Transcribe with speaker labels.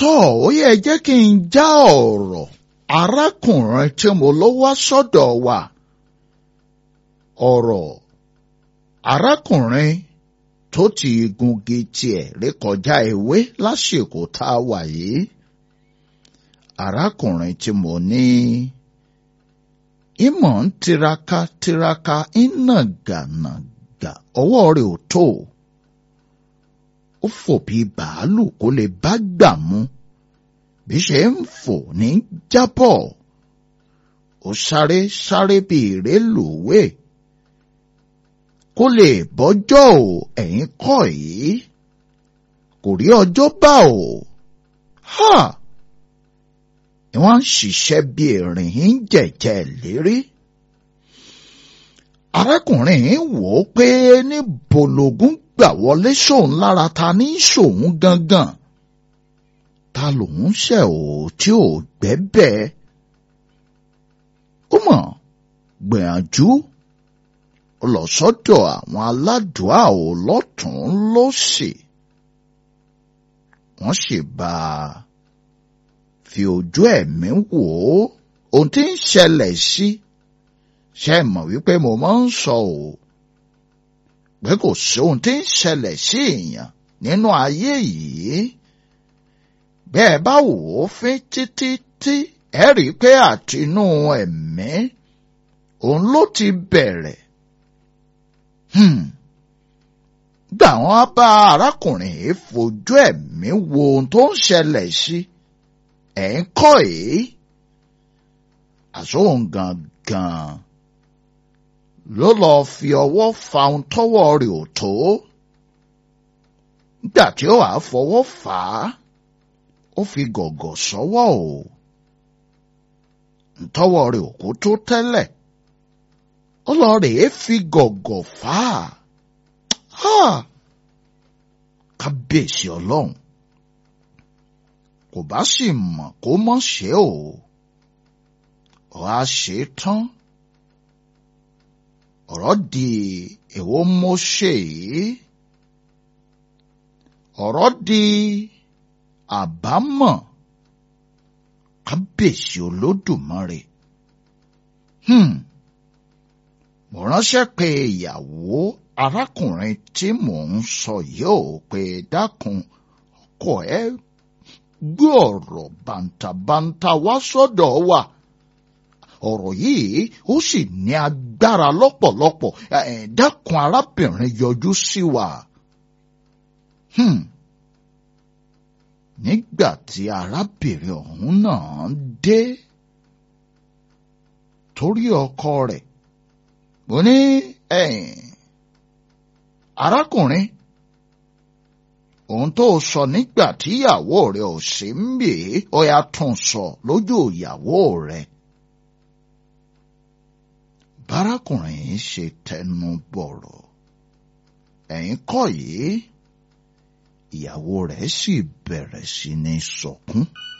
Speaker 1: tọ́ ó yẹ jẹ́ kí n já ọ̀rọ̀ arákùnrin tí mo lọ wá sọ́dọ̀ wa ọ̀rọ̀ arákùnrin tó ti gungi tiẹ̀ rékọjá ewé lásìkò tá a wà yìí arákùnrin tí mo ní ìmọ̀ ń tiraka tiraka ń nàgànàgà ọwọ́ rẹ̀ ò tó ó fò bí bàálù kó lè bá gbà mú bí ṣe ń fò ní jábọ̀ ó sáré sáré bí ìrélùwé kó lè bọ́jọ́ ò ẹ̀yìn kọ́ yìí kò rí ọjọ́ bá ò ha ni wọ́n ń ṣiṣẹ́ bí erin ń jẹ̀jẹ̀ lérí arákùnrin wò ó pé ní bòlògún gbà wọlé sóun lára ta ní sóun gangan ta lòun ṣe ò tí ò gbẹ́bẹ́ ó mọ̀ gbìyànjú ó lọ sọ́dọ̀ àwọn aládùá ò lọ́tún lósì wọ́n sì bá a fi ojú ẹ̀mí wò ó ohun tí ń ṣẹlẹ̀ sí ṣe mọ̀ wípé mo máa ń sọ ò pé kò sí ohun tí ń ṣẹlẹ̀ sí èèyàn nínú ayé yìí bẹ́ẹ̀ bá wò ó fín títí tí ẹ rí i pé àtinú ẹ̀mí òun ló ti bẹ̀rẹ̀ gbà wọ́n bá arákùnrin yìí fojú ẹ̀mí wo ohun tó ń ṣẹlẹ̀ sí ẹ̀ ń kọ́ èé àsóhun gangan ló lọ fi ọwọ́ fa ohun tọ́wọ́ rẹ̀ ò tó nígbà tí ó wàá fọwọ́ fà á ó fi gọ̀gọ̀ sọ́wọ́ o ntọ́wọ́ rẹ̀ ò kó tó tẹ́lẹ̀ ó lọ rèé fi gọ̀gọ̀ fà á kábíyèsí ọlọ́run kò bá sì mọ̀ kó mọ̀ ṣe o ọ̀ á ṣe tán ọ̀rọ̀ di èwo mo ṣe yìí ọ̀rọ̀ di àbámọ̀ kábíyèsí olódùmarè mo ránṣẹ́ pé ìyàwó arákùnrin tí mò ń sọ yóò pé dákun ọkọ ẹ gbé ọ̀rọ̀ bàǹtàbàǹtà wá sọ́dọ̀ wa ọ̀rọ̀ yìí ó sì ní agbára lọ́pọ̀lọpọ̀ dákun arábìnrin yọjú sí wa. nígbà tí arábìnrin ọ̀hún náà dé torí ọkọ rẹ̀ mo ní arákùnrin ohun tó sọ nígbà tíyàwó rẹ̀ ò sí ń bè é ó yá tún sọ lójú ìyàwó rẹ̀ bárakùnrin yìí ṣe tẹnu bọ̀rọ̀ ẹ̀yìn kọ́ yìí ìyàwó rẹ̀ sì bẹ̀rẹ̀ sí ní sọkún. So